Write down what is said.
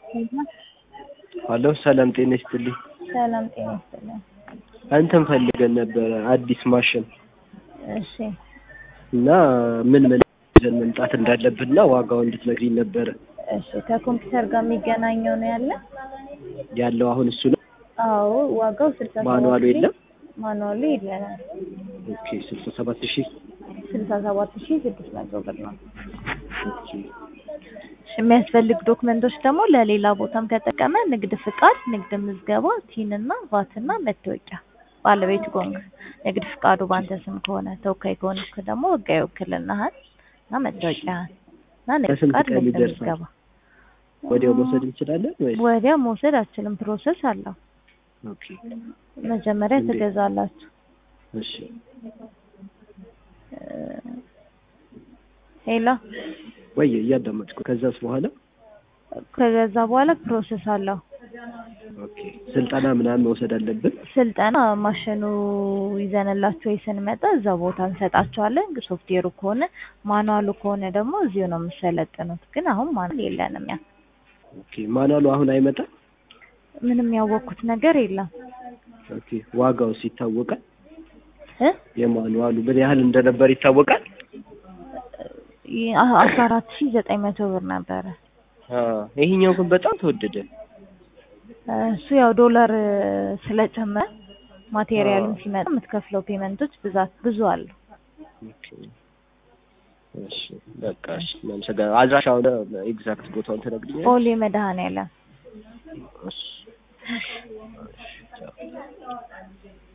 ሀሎ ሰላም ጤና ይስጥልኝ። ሰላም ጤና ይስጥልኝ። አንተን ፈልገን ነበረ አዲስ ማሽን እሺ እና ምን ምን ይዘን መምጣት እንዳለብንና ዋጋው እንድትነግሪኝ ነበረ። እሺ ከኮምፒውተር ጋር የሚገናኘው ነው ያለ? ያለው አሁን እሱ ነው። አዎ ዋጋው ስልሳ ሰባት ማኑዋሉ ሺህ የለም? ማኑዋሉ የለንም። ኦኬ ስልሳ ሰባት ሺህ ስልሳ ሰባት ሺህ ስድስት መቶ ብር ነው። ኦኬ እሺ የሚያስፈልግ ዶክመንቶች ደግሞ ለሌላ ቦታም ከጠቀመ ንግድ ፍቃድ፣ ንግድ ምዝገባ፣ ቲን እና ቫት እና መታወቂያ ባለቤት ጎንግ ንግድ ፍቃዱ በአንተ ስም ከሆነ ተወካይ ከሆንክ ደግሞ ህጋዊ ውክልናህን እና መታወቂያህን እና ንግድ በስንት ፍቃድ ቀን ንግድ ይደርሳል? ምዝገባ ወዲያው መውሰድ እንችላለን ወይስ? ወዲያ መውሰድ አችልም፣ ፕሮሰስ አለው። ኦኬ መጀመሪያ እንዴት? ትገዛላችሁ። እሺ ሄሎ ወይ እያዳመጥኩ ከዛስ በኋላ ከገዛ በኋላ ፕሮሰስ አለው። ኦኬ ስልጠና ምናምን መውሰድ አለብን? ስልጠና ማሽኑ ይዘንላችሁ ወይ ስንመጣ እዛ ቦታ እንሰጣቸዋለን። ሶፍትዌሩ ከሆነ ማኑዋሉ ከሆነ ደግሞ እዚሁ ነው የምሰለጥኑት። ግን አሁን ማኑዋል የለንም። ያ ኦኬ ማኑዋሉ አሁን አይመጣም? ምንም ያወቅኩት ነገር የለም ኦኬ ዋጋውስ ይታወቃል? እ የማኑዋሉ ምን ያህል እንደነበር ይታወቃል? ይ- አ- አስራ አራት ሺህ ዘጠኝ መቶ ብር ነበረ። አ ይሄኛው ግን በጣም ተወደደ። እሱ ያው ዶላር ስለጨመረ ማቴሪያልም አዎ። ሲመጣ የምትከፍለው ፔመንቶች ብዛት ብዙ አሉ። ኦኬ እሺ በቃ እሺ እናመሰግናለን። አድራሻውን ኤግዛክት ቦታውን ትነግሪኛለሽ? ኦሌ መድኃኔዓለም እሺ እሺ ቻው።